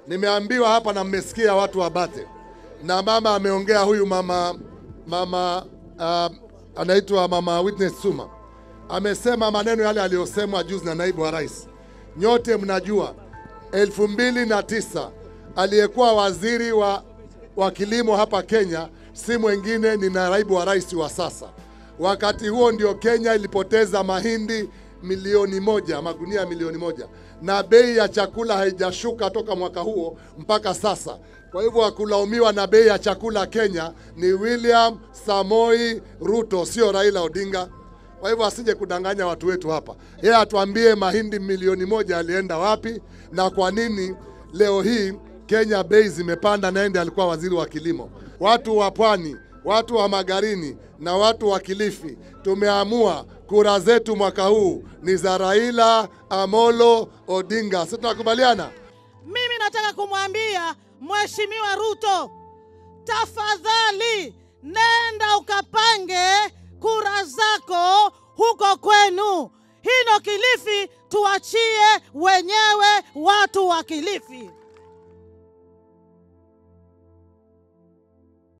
Nimeambiwa hapa na mmesikia watu wa Bate na mama ameongea, huyu mama mama uh, anaitwa mama Witness Suma amesema maneno yale aliyosemwa juzi na naibu wa rais. Nyote mnajua elfu mbili na tisa aliyekuwa waziri wa, wa kilimo hapa Kenya si mwingine ni naibu wa rais wa sasa. Wakati huo ndio Kenya ilipoteza mahindi milioni moja, magunia milioni moja, na bei ya chakula haijashuka toka mwaka huo mpaka sasa. Kwa hivyo wakulaumiwa na bei ya chakula Kenya ni William Samoi Ruto, sio Raila Odinga. Kwa hivyo asije kudanganya watu wetu hapa. Yeye atuambie mahindi milioni moja alienda wapi na kwa nini leo hii Kenya bei zimepanda, na ndiye alikuwa waziri wa kilimo. Watu wa pwani, watu wa Magarini na watu wa Kilifi tumeamua kura zetu mwaka huu ni za Raila Amolo Odinga. Si tunakubaliana? Mimi nataka kumwambia Mheshimiwa Ruto, tafadhali nenda ukapange kura zako huko kwenu. Hino Kilifi tuachie wenyewe watu wa Kilifi.